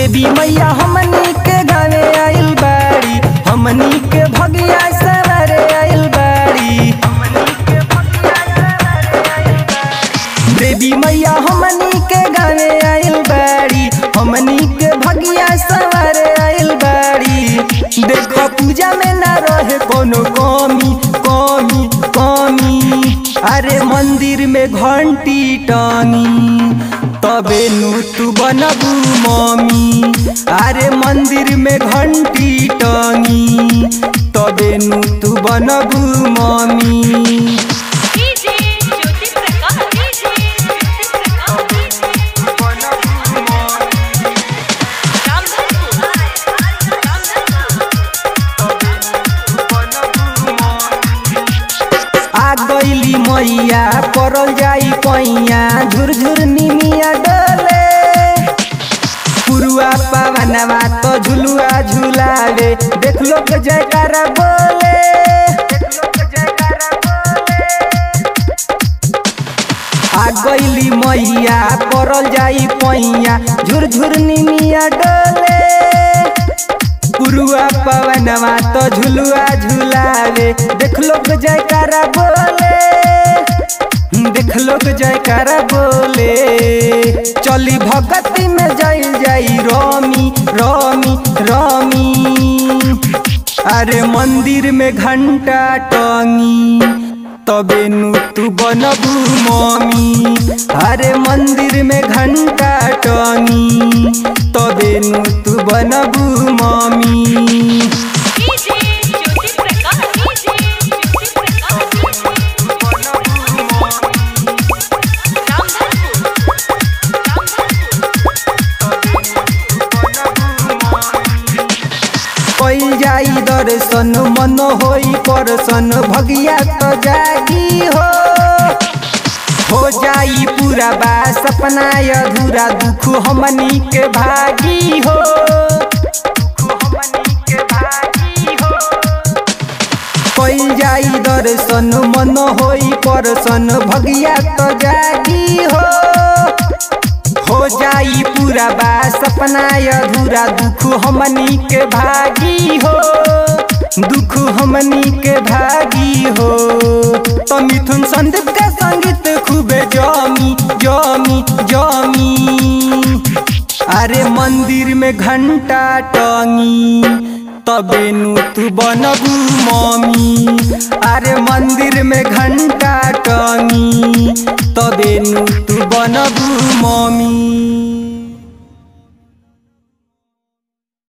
देवी मैया हमनी के गावे आइल बाड़ी हमनी के भगिया सवारे आइल बाड़ी देवी मैया हमनी के गावे आइल बाड़ी हमनी के भगिया सवारे आइल बाड़ी देखो पूजा में ना रहे कोनो कमी कमी कमी अरे मंदिर में घंटी टांगी तबे नु तू बनबू मम्मी अरे मंदिर में घंटी टांगी तबे नु तू बनबू mummy DJ Jyoti Prakash DJ Jyoti Prakash Ramdhanpur आ गईली मैया परल जाई पैया झुरझुर निमिया डोले पुरुआ पावनवा तो झुलुआ झुलावे देख लो के जयकारा बोले आ गईली मैया परल जाई पैया झुरझुर निमिया डोले पुरुआ पवनवा तो झुलुआ झुलावे देख लोग जयकारा बोले देख लोग जयकारा बोले चली भगती में जाई जाई रोमी रोमी रोमी अरे मंदिर में घंटा टंगी तबे नु तू बनबू मम्मी अरे मंदिर में घंटा टंगी तबे नु तू बनबू mummy DJ Jyoti Prakash DJ Jyoti Prakash कई जाई दर्शन मन होई परसन भगिया तो जागी हो हो जाई पूरा बा सपना अधूरा दुख हमनी के भागी हो कई जाई दर्शन मन होई परसन भगिया तो जागी हो हो जाई पूरा बा सपना अधूरा दुख हमनी के भागी हो दुख हमनी के भागी हो तो मिथुन संदीप का संगीत खूबे जमी जमी जमी अरे मंदिर में घंटा टंगी तबे नु तू बनबू मम्मी अरे मंदिर में घंटा